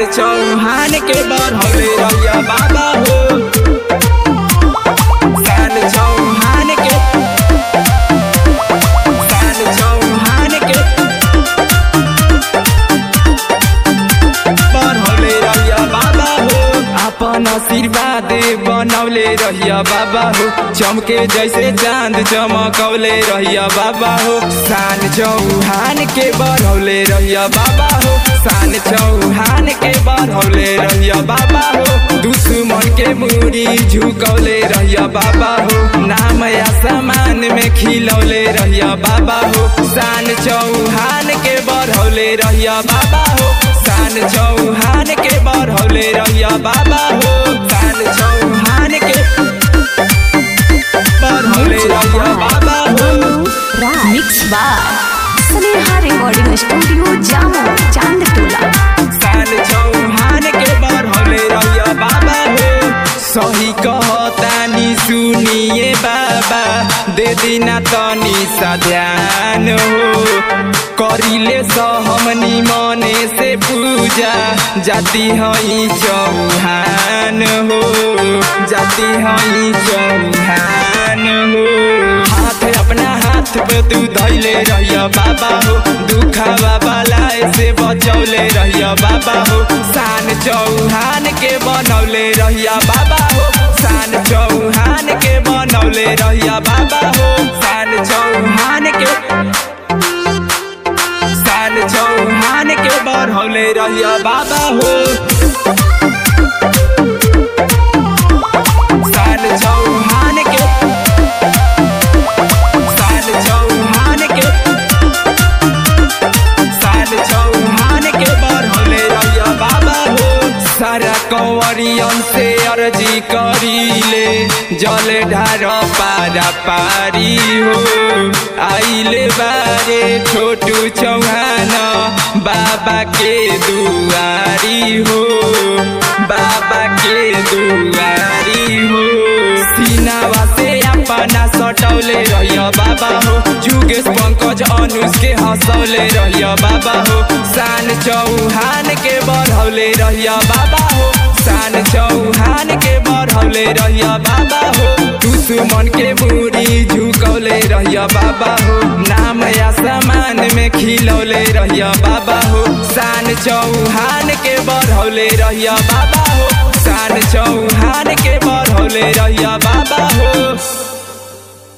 सान चौहान के बढ़ौले रहिया बाबा हो सान चौहान के सान चौहान के बढ़ौले रहिया बाबा हो अपन आशीर्वाद बनौले रहिया बाबा हो चमके जैसे चांद चमकौले रहिया बाबा हो सान चौहान के बढ़ौले रहिया बाबा हो सान चौहान के बढ़ौले रहिया बाबा हो दुश्मन के मूरी झुकौले रहिया बाबा हो नाम या समान में खिलौले रहिया बाबा हो सान चौहान के बढ़ौले रहिया बाबा हो सान चौहान के बढ़ौले रहिया बाबा हो सान चौहान के बढ़ौले रहिया बाबा हो mix by Sneha recording studio जामो चांद टोला सान चौहान के बढ़ौले रहिया बाबा हो सही कहतानी सुनिए बाबा दे दिना तनी सा ध्यान हो करिले सहमनी मने से पूजा जाति हई चौहान हो जाति हई चौहान हो हाथ अपना हाथ पे तू धैले रहिया बाबा हो दुखा बाबा लाए से बचौले रहिया बाबा हो सान चौहान के बनौले रहिया बाबा हो सान चौहान के बनौले रहिया बाबा हो सान चौहान के सान चौहान के बढ़ौले रहिया बाबा हो सान चौहान के सान चौहान के सान चौहान के बढ़ौले रहिया बाबा हो सारा कंवरियन से अर्जी करीले जल ढार पारा पारी हो आइले बारे छोटू चौहान बाबा के दुआरी हो बाबा के दुआरी हो सीनावा से अपना सटौले रहिया बाबा हो जुगेश पंकज अनुज के हंसौले रहिया बाबा हो सान चौहान के बढ़ौले रहिया बाबा हो सान चौहान के बढ़ौले रहिया बाबा हो दुश्मन के मूरी झुकौले रहिया बाबा हो नाम या समान में खिलौले रहिया बाबा हो सान चौहान के बढ़ौले रहिया बाबा हो सान चौहान के बढ़ौले रहिया बाबा हो